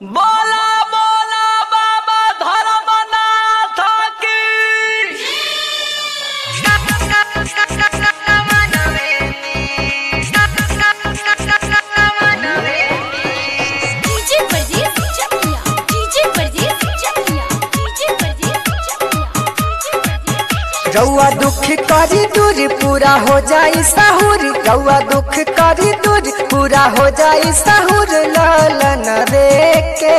बोला बोला बाबा धर्मनाथ की डीजे परदेस चकिया डीजे परदेस चकिया डीजे परदेस चकिया डीजे परदेस रउआ दुख करी दूर पूरा हो जाई साहुर रउआ दुख करी दूर पूरा हो जाई साहुर लालन रे के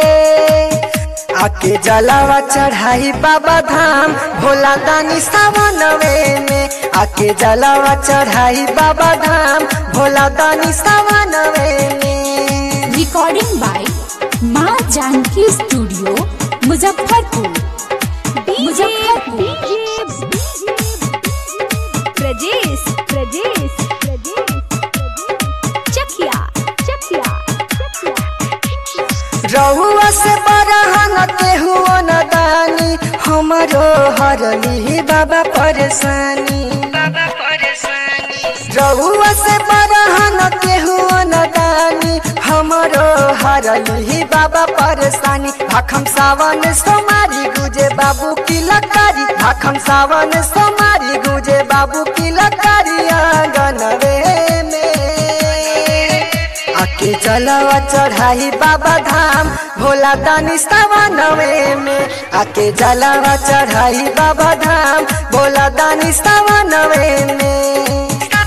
आके जलावा चढ़ाई बाबा धाम भोला दानी सावनवे में आके जलावा चढ़ाई बाबा धाम भोला दानी सावनवे में recording by Maa Janaki studio Muzaffarpur Muzaffarpur Prajesh Prajesh Chakiya Chakiya Rahua से बरहन केहू न दानी हमरो हरली बाबा परेशानी रहुआ से बरहन केहू न दानी हमरो हरली बाबा परेशानी भाखम सावन सोमारी गुजे बाबू की लकारी भाखम सावन सोमारी गुजे बाबू की लकारी आंगन रे में आके जलवा चढ़ाई बाबा धाम भोला दानी नवे में आके जलवा चढ़ाई बाबा धाम भोला दानी नवे में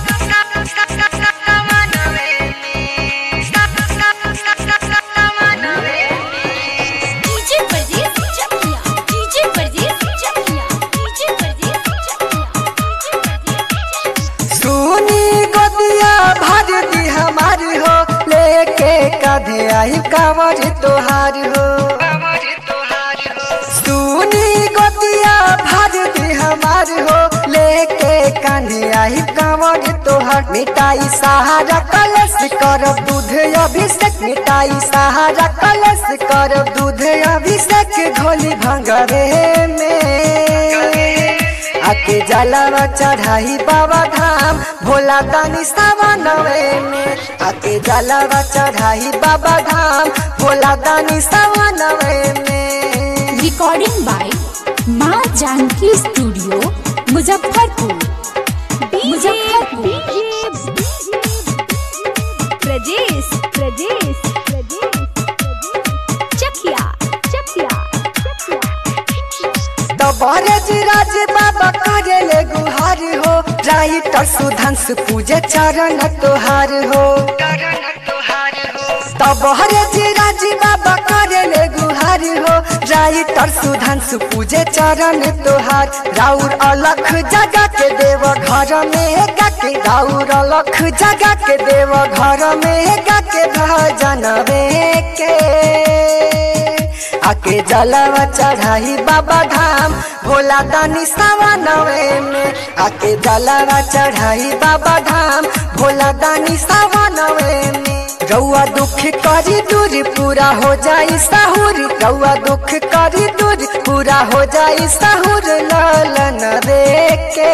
डीजे परदेस चकिया डीजे परदेस चकिया डीजे परदेस चकिया डीजे परदेस सुनी गोदिया भर दी हमारी हो लेके कधे आई कांवर तोहार हो सुनी गोदिया भर दी हमार हो लेके कान्हे आई कांवर तोहार मिटाई सहारा कलश कर दूध अभिषेक मिटाई सहारा कलश कर दूध अभिषेक घोली भंगरे में आके जलावा चढ़ाई बाबा धाम भोला दानी सावनवे में आके जलावा चढ़ाई बाबा धाम भोला दानी सावनवे में recording by Maa Janaki studio Muzaffarpur Muzaffarpur Prajesh Prajesh Chakiya Chakiya तो बरज राज बाबा करे ले गुहार हो राइटर सुधांशु पूजे चरण तोहार हो तब हरे जी राज बाबा करे ले गुहार हो राइटर सुधांशु पूजे चरण तोहार राउर अलख जगा के देव घर में गा के राउर अलख जगा के देव घर में गा के भजन के आके जलवा चढ़ाई बाबा धाम भोला दानी सावनवे में आके जलवा चढ़ाई बाबा धाम भोला दानी सावनवे में रउआ दुख करी दूर पूरा हो जाई साहुर रउआ दुख करी दूर पूरा हो जाई साहुर लालन रे के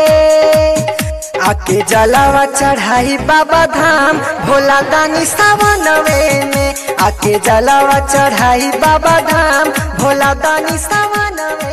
आके जलावा चढ़ाई बाबा धाम भोला दानी सावनवे में आके जलावा चढ़ाई बाबा धाम भोला दानी सावनवे